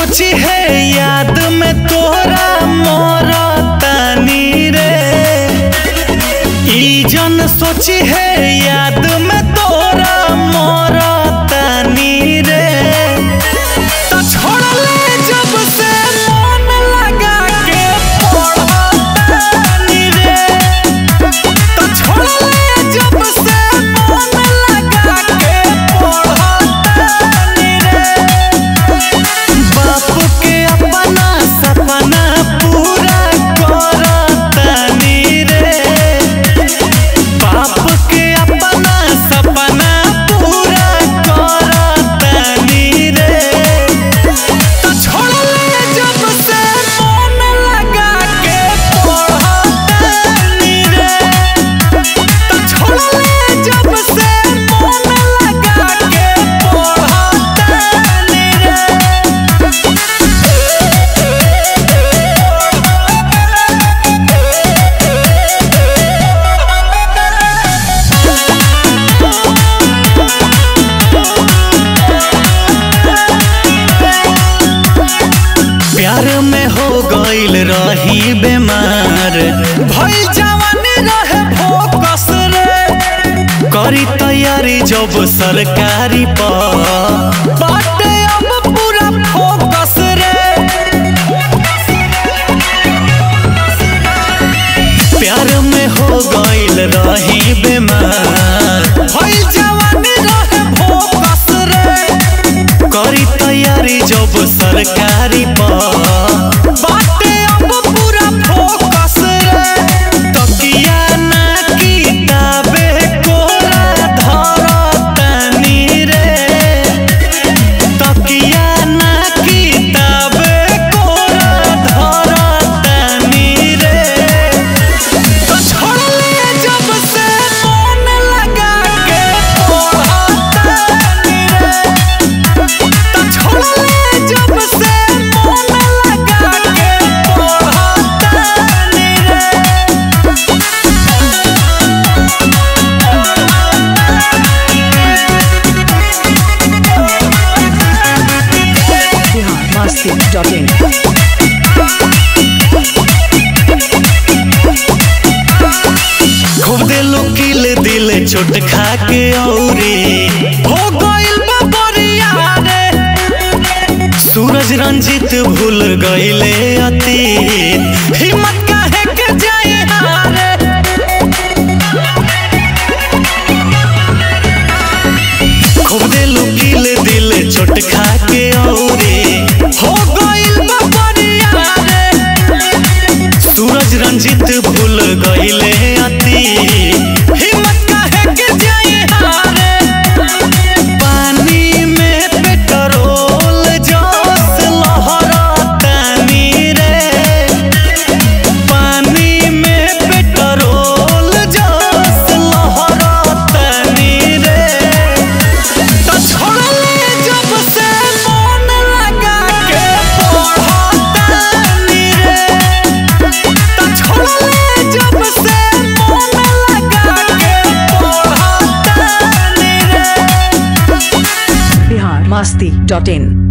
सोची है याद में तोरा मोर तानी रे ई जन सोची है याद में तोरा मोर तानी रे तो छोड़ ले जब से मन लगा के पढ़तानी रे तो छोड़ ले जब से मन लगा के पढ़तानी रे बाप के अपना सपना पूरा करतानी रे बाप के अपना सपना पूरा करतानी रे तो छोड़ ले जब से मन लगा के पढ़तानी रे तो छोड़ ले जब से मन लगा के पढ़तानी रे प्यार में हो गईल रही बीमार भइल जवानी रहे फोकस रे करी तैयारी जब सरकारी पर बाटे अब पूरा फोकस रे प्यार में हो गईल रही बीमार भइल जवानी रहे फोकस रे करी तैयारी जब सरकारी पर बाटे अब पूरा फोकस रे तकिया ना किताबे कोरा धरतनी रे तकिया ना किताबे कोरा धरतनी रे तो छोड़ ले जब से मन लगा के पढ़तानी रे तो छोड़ ले जब से मन लगा के पढ़तानी रे biharmasti.in खूब दिलो किल दिल चोट खा के औरे हो गइल बा बरिया रे सूरज रंजित भूल गइले अतीत हिम्मत काहे के जाए हारे खूब दिलो किल दिल चोट खा के औरे हो गइल बा बरिया रे सूरज रंजित भूल गइले अति हिम्मत काहे के जाए हारे पानी में पेट्रोल जोश लहरतानी रे पानी में पेट्रोल जोश लहरतानी रे तो छोड़ ले जब से मन लगा के पढ़तानी रे तो छोड़ ले जब से मन लगा के पढ़तानी रे biharmasti.in